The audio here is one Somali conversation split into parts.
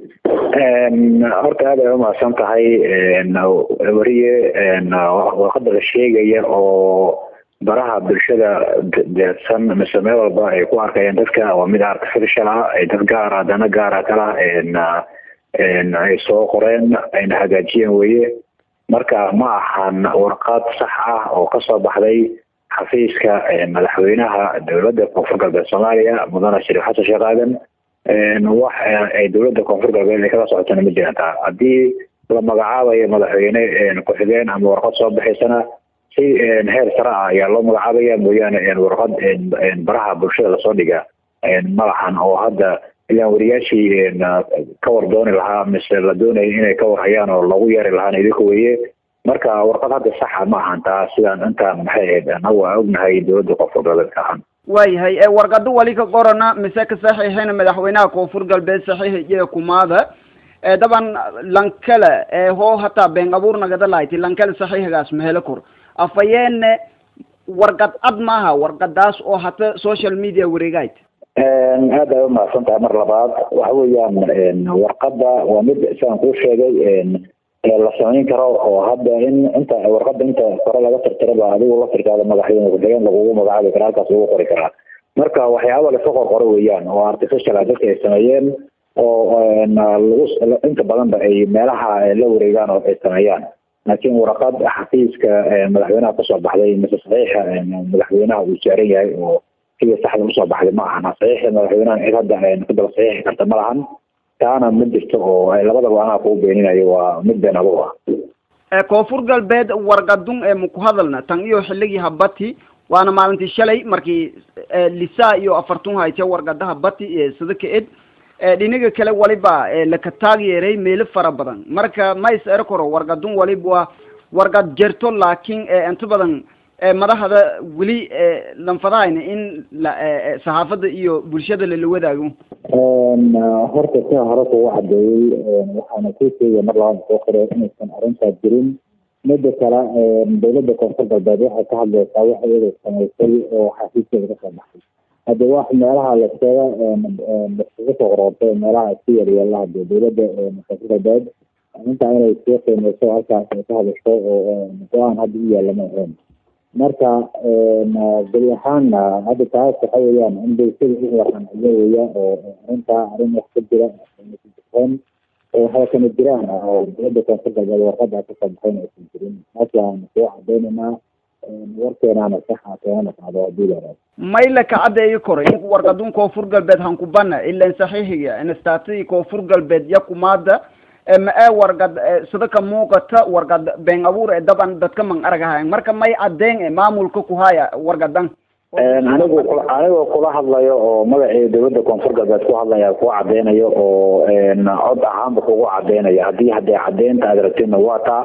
horta aad ay umahadsan tahay wariye warqada la sheegaya oo baraha bulshada deedsan mise meel walba ay ku arkayaan dadka waa mid artificial ah ay dad gaara dana gaara kala ay soo qoreen ayna hagaajiyeen weye marka ma ahan warqad sax ah oo kasoo baxday xafiiska madaxweynaha dowladda koonfur galbeed soomaaliya mudane shariif xasan sheekh aadan wax ay dowladda koonfur galbeed ay kala socotana ma jiraan taa haddii la magacaabayo madaxweyne ku-xigeen ama warqad soo baxaysana si heer sare ah ayaa loo magacaabaya mooyaane warqad baraha bulshada lasoo dhiga malahan oo hadda ilaan wariyaashii ka war dooni lahaa mise la doonaya inay ka warhayaan oo lagu yeeri lahaana idinka weye marka warqad hadda saxa ma ahan taa sidaan intaan maxay ahayd anagu aan ognahay dowladda koonfur galbeedka ahaan waayahay warqado wali ka qorana mise ka saxiixina madaxweynaha koonfur galbeed saxiixiya kumaada daban lankale hoo hataa been abuur nagada lahayti lankale saxiixigaas mahelo kor afayeene warqad cad maaha warqadaas oo hata social media wareegayd aad ay umahadsan tahay mar labaad waxa weeyaan warqada waa mid sidaan kuu sheegay la samayn karo oo hadda in inta warqada inta kore laga tirtiraba adigu la tirkaada madaxweyne ku-xigeen lagugu magacaabi kara halkaas lagu qori karaa marka waxyaaba laska qorqoro weeyaan oo artificial ah dadka ay sameeyeen oo lagu inta badanba ay meelaha la wareegaan oo ay sameeyaan laakiin warqad xafiiska madaxweynaha kasoo baxday mise saxiixa madaxweynaha uu saaran yahay oo sida saxda usoo baxday ma ahan saxiixa madaxweynaha cid hadda ku daba saxiixi karta ma lahan taana ma jirto oo labadaba anaa kuu beeninayo waa mid been abuur ah koonfur galbeed warqadun ee maku hadalna tan iyo xilligii habati waana maalintii shalay markii lisaa iyo afartun hayte warqadaha bati sida ka ed dhinaga kale waliba laka taageeray meelo fara badan marka ma is ero karo warqadun waliba waa warqad jerto laakiin inta badan madaxda weli lanfadahayna in saxaafadda iyo bulshada lala wadaago horta sia hore kugu cadeeyey waxaana kuu sheegaya mar labaad soo qore inaysan arrintaas jirin mida kale dowladda koonfur galbeed waxay ka hadlaysaa wax iyada samaysay oo xafiiskeeda kasoo baxay hadde wax meelaha laskaga laskaga soo qoroortay meelaha isku yaryeela hade dowladda koonfur galbeed intaa inay sii qiimeyso halkaas ay ka hadasho oo go-aan hadda u yaalla ma ahayn marka beri ahaanna hadda taas waxa weeyaan in bulshada u waranayo weya oo arrintaa arrin wax ka jira jireen waxay kama jiraan oo dowladda koonfur galbeed warqada kasoo baxayn aysan jirin markaan soo cadeynaynaa warkeenaana saxa keenana qacdo hadii la mayla ka cadeeyo koro in warqadun koonfur galbeed hankubana ilan saxiixiga instaatadii koonfur galbeed yakumaada ma ee warqad sida ka muuqata warqad been abuur ee daban dadka man aragahayan marka may cadeen e maamulka ku haya warqadan anigu anigoo kula hadlayo oo magacii dowladda koonfur galbeed ku hadlaya ku cadeynayo oo cod ahaanba kugu cadeynayo haddii hadee cadeynta aad rabtidna waa taa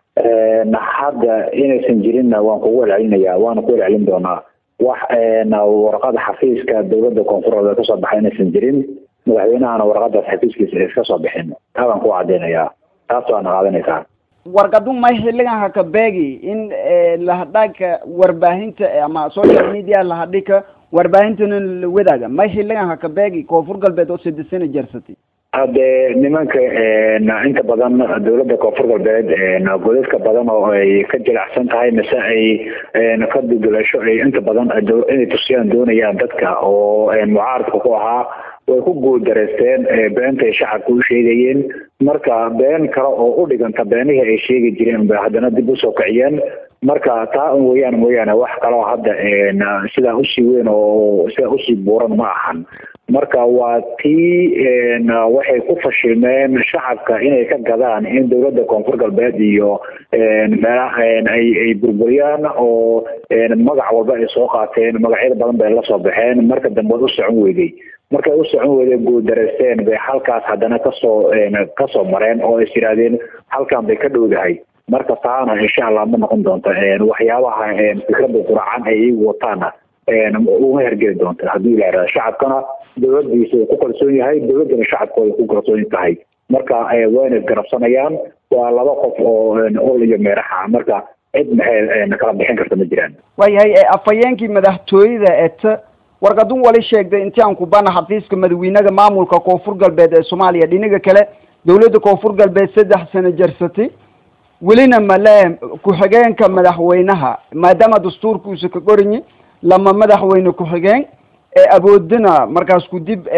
hadda inaysan jirinna waan kugu celcelinaya waana ku celcelin doonaa wax warqada xafiiska dowladda koonfur galbeed kasoo baxay inaysan jirin madaxweynahana warqadaas xafiiskiisa iska soo bixin taa baan ku cadeynayaa taas waana qaadanaysaa warqadun may xilligan haka beegi in lahadhaagka warbaahinta ama social media lahadhika warbaahintana la wadaaga may xilligan haka beegi koonfur galbeed oo sadesana jarsatay hade nimanka inta badan dowladda koonfur galbeed godadka badan oo ay ka jilicsan tahay mise ay ka dudulasho ay inta badan inay tusiyaan doonayaan dadka oo mucaaradka ku ahaa way ku guuldareysteen beentay shacabka u sheegayeen marka been kale oo u dhiganta beenihii ay sheegi jireen bay haddana dib usoo kiciyeen marka taa un weeyaan mooyaane wax kaloo hadda sidaa usii weyn oo sidaa usii buuran ma ahan marka waa tii waxay ku fashilmeen shacabka inay ka gadaan in dowladda koonfur galbeed iyo meelaha ay ay burburiyaan oo magac walba ay soo qaateen magacyada badan bay la soo baxeen marka dambe u socon weyday markay u socon weyday guuldareysteen bay halkaas haddana kasoo kasoo mareen oo is yidhaahdeen halkan bay ka dhowdahay marka taana insha allah ma noqon doonto waxyaabaha fikradda quracan ay iyagu wataana uma hergeli doonta haddii la yidhahdo shacabkana dowladiisa uu ku kalsoon yahay dowladdana shacabkooda ku kalsoon tahay marka wayna isgarabsanayaan waa laba qof oo ol iyo meeraxa marka cid maxay kala bixin karta ma jiraan waayahay afhayeenkii madaxtooyada eta warqadun wali sheegday intii aan ku bana xafiiska madaxweynaha maamulka koonfur galbeed ee soomaaliya dhinaga kale dawladda koonfur galbeed saddex sano jarsatay welina male ku-xigeenka madaxweynaha maadaama dastuurkuusa ka qoranyi lama madaxweyne ku-xigeen ee awoodina markaas ku dib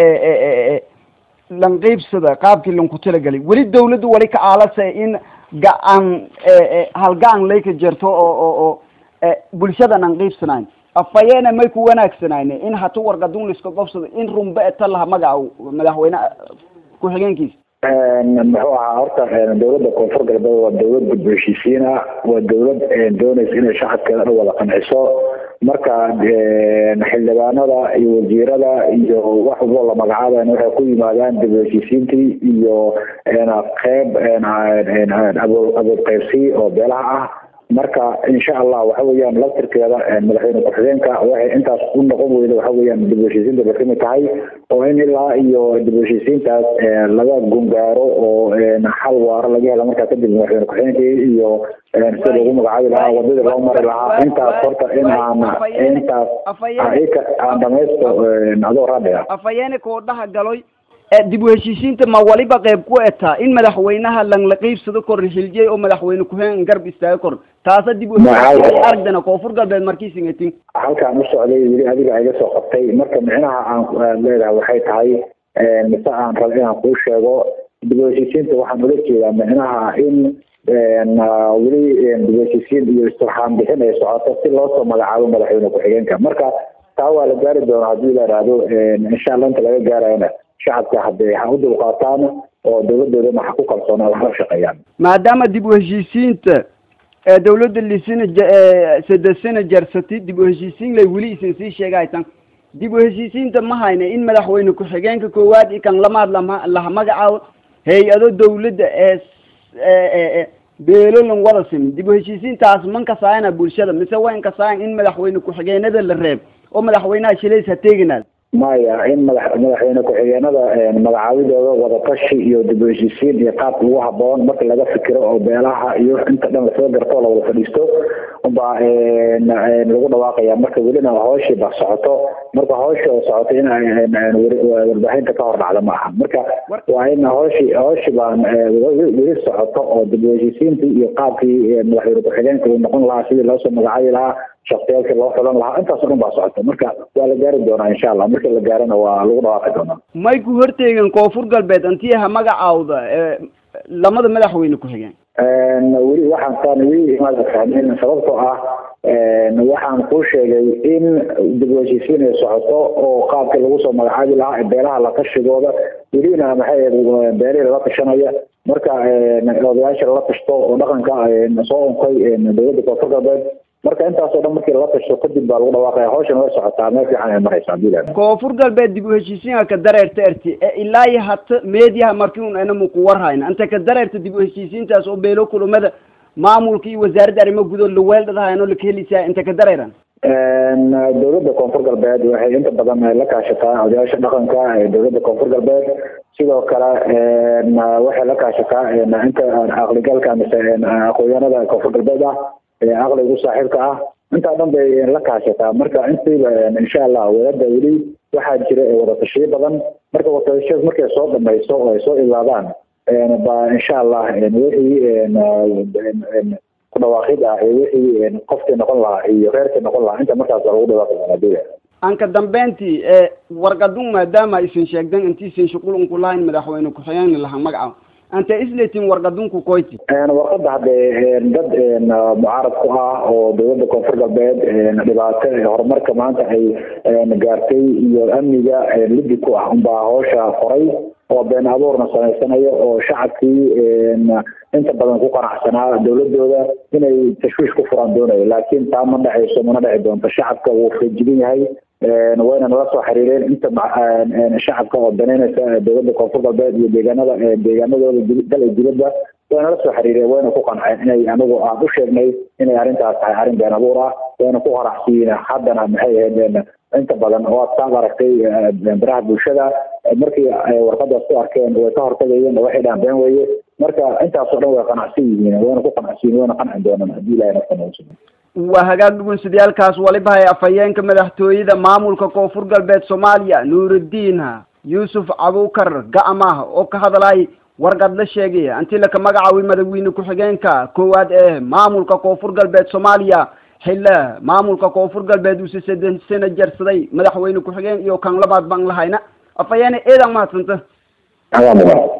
lanqiibsada qaabkii lanku talagelay weli dawladdu wali ka aalasa in ga-aan halga-an lay ka jirto oo oo oo bulshadan aan qiibsanayn afayeena may ku wanaagsanayne in hatu warqadun laiska qobsado in runba eta laha magaca madaxweyne ku-xigeenkiisa muxuu ahaa horta dawladda koonfur galbeed waa dawlad gudbo heshiisiina waa dawlad doonaysa inay shacabkeeda dhan wada qanciso marka xildhibaanada iyo wasiirada iyo wax walbo la magacaaban waxay ku yimaadaan dib heshiisiintii iyo qeyb abood qaybsi oo beelaha ah marka insha allah waxa weeyaan laftirkeeda madaxweyne ku-xigeenka waxay intaas u noqon weyda waxa weeyaan dib heshiisiinta bay kamid tahay oo in ilaa iyo dib heshiisiintaas laga gungaaro oo xal waaro laga hela markaa kadib madaxweyne ku-xigeenkii iyo sida lagu magacaabi lahaa wadadii loo mari lahaa intaas horta in aan intaas aan dhamaysto adoo raadhiga afayeene koodhaha galoy dib u heshiisiinta ma waliba qeyb ku etaa in madaxweynaha langla qiibsado kor xiliyey oo madaxweyne ku-xigeen garb istaaga kor taasa dib u aragdana koonfur galbeed markiisingatin halkaan u socday weli adiga iga soo qabtay marka micnaha aan leedahay waxay tahay mise aan rab inaan kuu sheego dib u heshiisiinta waxaan ula jeedaa micnaha in weli dib u heshiisiin iyo istirxaan bixin ay socoto si loosoo magacaabo madaxweyne ku-xigeenka marka taa waa la gaari doonaa haddii la idhaahdo insha allah inta laga gaarayana shacabka hadday ha u dulqaataan oo dawladoodana ha ku kalsoonaan waxla shaqeeyaan maadaama dib u heshiisiinta dawladda lisina sadesana jarsatay dib u heshiisiin lay weli isin sii sheegaytan dib u heshiisiinta ma hayna in madaxweyne ku-xigeenka koowaad i kan lamaad lama laha magacaabo hay-ado dawladda ee beelolan wada simin dib u heshiisiintaas man kasaayana bulshada mise wayn kasaayan in madaxweyne ku-xigeenada la reeb oo madaxweynaha shilays ha teeginaad maya in madax madaxweyne ku-xigeenada magacaabidooda wadatashi iyo dib u heshiisiin iyo qaabka ugu haboon marka laga fikiro oo beelaha iyo inta dhan lasoo garto lawada fadhiisto unbaa lagu dhawaaqaya marka welina hooshii ba socoto marka hoosha oo socoto in warbaahinta ka hor dhacda ma aha marka waa in hooshi hooshi baan weli socoto oo dib u heshiisiintii iyo qaabkii madaxweyne ku-xigeenka uu noqon lahaa sidii loosoo magacaabi lahaa shaktiyaalkii loo xulan lahaa intaas o dhan baa socota marka waa la gaari doonaa insha allah markii la gaarana waa lagu dhawaaqi doonaa may ku horteegin koonfur galbeed antii ha magacaawda lamada madaxweyne ku-xigeen weli waxaan taan weli imaada fahmin sababtoo ah waxaan kuu sheegay in dib u heshiisiin ay socoto oo qaabkii lagu soo magacaabi lahaa beelaha la tashigooda welina maxay beelihii lala tashanaya marka odayaasha lala tashto oo dhaqanka soo unkay dawladda koonfur galbeed marka intaasoo dhan markii lala tashto kadib baa lagu dhawaaqaya hawshan way socotaa meel fiican ay maraysaa hadii koonfur galbeed dib u heshiisiinka ka dareerta erti ee ilaa iyo hata meediyaha markii un ana muku warhayna inta ka dareerta dib u heshiisiintaas oo beelo kulumada maamulka iyo wasaaradda arrimo gudood laweeldhadahayno lakahelisaa inta ka dareeran dawladda koonfur galbeed waxay inta badan la kaashataa odayaasha dhaqanka ee dawladda koonfur galbeed sidoo kale waxay la kaashataa inta aqligalka mise aqoonyahanada koonfur galbeed ah aqligu saaxiibka ah intaa dhan bay la kaashataa marka intiiba insha allah wadada weli waxaa jira wadatashiyo badan marka wadatashiyaas markay soo dhamayso oo ay soo ilaadaan ba insha allah wixii ku dhawaaqid ah iyo wixii qofkii noqon lahaa iyo reerkii noqon lahaa inta markaas lagu dhawaaqi doonaa anka dambeyntii warqadun maadaama isin sheegdan inti isin shuqul unku lahayn madaxweyne ku-xigeen laha magaca anta isletin warqadunku koyti warqada haddee dad mucaarad ku ah oo dawladda koonfur galbeed dhibaato horumarka maanta ay gaartay iyo amniga lidi ku ah unbaa hawsha qoray oo been abuurna samaysanayo oo shacabkii inta badan ku qanacsanaa dawladooda inay tashwiish ku furaan doonayo laakiin taa ma dhacayso mana dhici doonto shacabka wuu feejigan yahay wayna nala soo xiriireen inta shacabka oo daneynaysa dawladda koonfur galbeed iyo deegaanada deegaanadooda dal iyo dibadda way nala soo xiriireen wayna ku qanceen inay anigu aan u sheegnay inay arrintaas tahay arrin been abuur ah wayna ku horacsiiyeen haddana maxay ahayd inta badan waad saad aragtay baraha bulshada markii ay warqadaas ku arkeen way ka hortagayeen waxay dhahan been weeye marka intaasoo dhan way qanacsan yihiin wayna ku qanacsan yihin wayna qanci doonaan haddii ilahay nafta noogu sugan waa hagaag dhugunsidayaalkaas waliba hay afhayeenka madaxtooyada maamulka koonfur galbeed soomaaliya nuurudiin yuusuf cabukar ga'amah oo ka hadlay warqad la sheegay anti laka magacaaway madaxweyne ku-xigeenka koowaad ee maamulka koonfur galbeed soomaaliya xille maamulka koonfur galbeed uuse seden sano jarsaday madaxweyne ku-xigeen iyo kan labaad baan lahayna afhayeene eedan mahadsanta adaa mudan